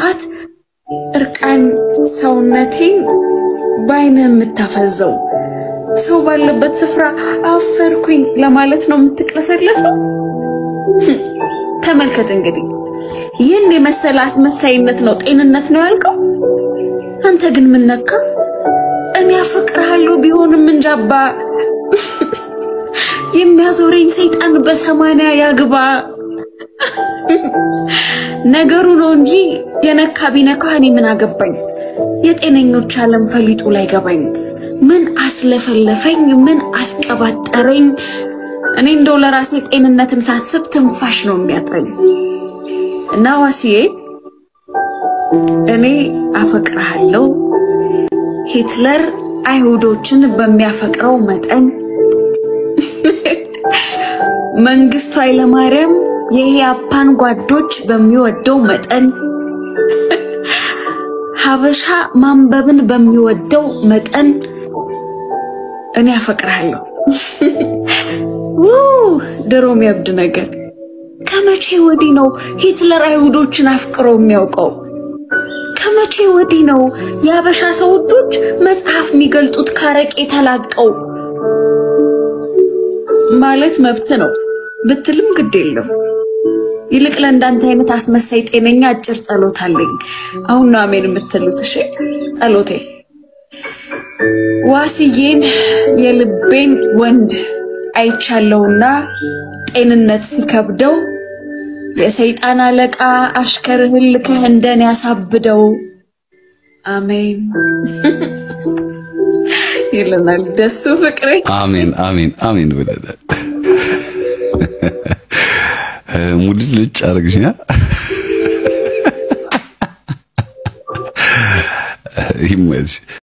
ጠዋት እርቃን ሰውነቴን በአይነ የምታፈዘው ሰው ባለበት ስፍራ አፈርኩኝ ለማለት ነው የምትቅለሰለሰው። ተመልከት እንግዲህ ይህን የመሰለ አስመሳይነት ነው ጤንነት ነው ያልከው? አንተ ግን ምን ነካ? እኔ አፈቅርሃለሁ ቢሆንም እንጃባ የሚያዞረኝ ሰይጣን በሰማንያ ያግባ ነገሩ ነው እንጂ የነካ ቢነካ እኔ ምን አገባኝ? የጤነኞች ዓለም ፈሊጡ ላይ ገባኝ። ምን አስለፈለፈኝ? ምን አስቀባጠረኝ? እኔ እንደው ለራሴ ጤንነትን ሳስብ ትንፋሽ ነው የሚያጥረኝ። እና ዋሲዬ እኔ አፈቅርሃለሁ ሂትለር አይሁዶችን በሚያፈቅረው መጠን መንግስቱ ኃይለማርያም የኢያፓን ጓዶች በሚወደው መጠን ሀበሻ ማንበብን በሚወደው መጠን እኔ አፈቅርሃለሁ። ውይ ድሮም ያብድ ነገር። ከመቼ ወዲህ ነው ሂትለር አይሁዶችን አፍቅሮ የሚያውቀው? ከመቼ ወዲህ ነው የሀበሻ ሰዎቾች መጽሐፍ የሚገልጡት ካረቄ ተላቀው? ማለት መብት ነው ብትልም ግድ የለም። ይልቅ ለእንዳንተ አይነት አስመሳይ ጤነኛ አጭር ጸሎት አለኝ። አሁን ነው አሜን የምትሉት? እሺ ጸሎቴ ዋስዬን የልቤን ወንድ አይቻለውና ጤንነት ሲከብደው የሰይጣን አለቃ አሽከርህን ልከህ እንደኔ ያሳብደው። አሜን ይለናል ደሱ ፍቅሬ። አሜን አሜን አሜን ብለናል። ሙድል ልጭ አርግሽኛ ይመች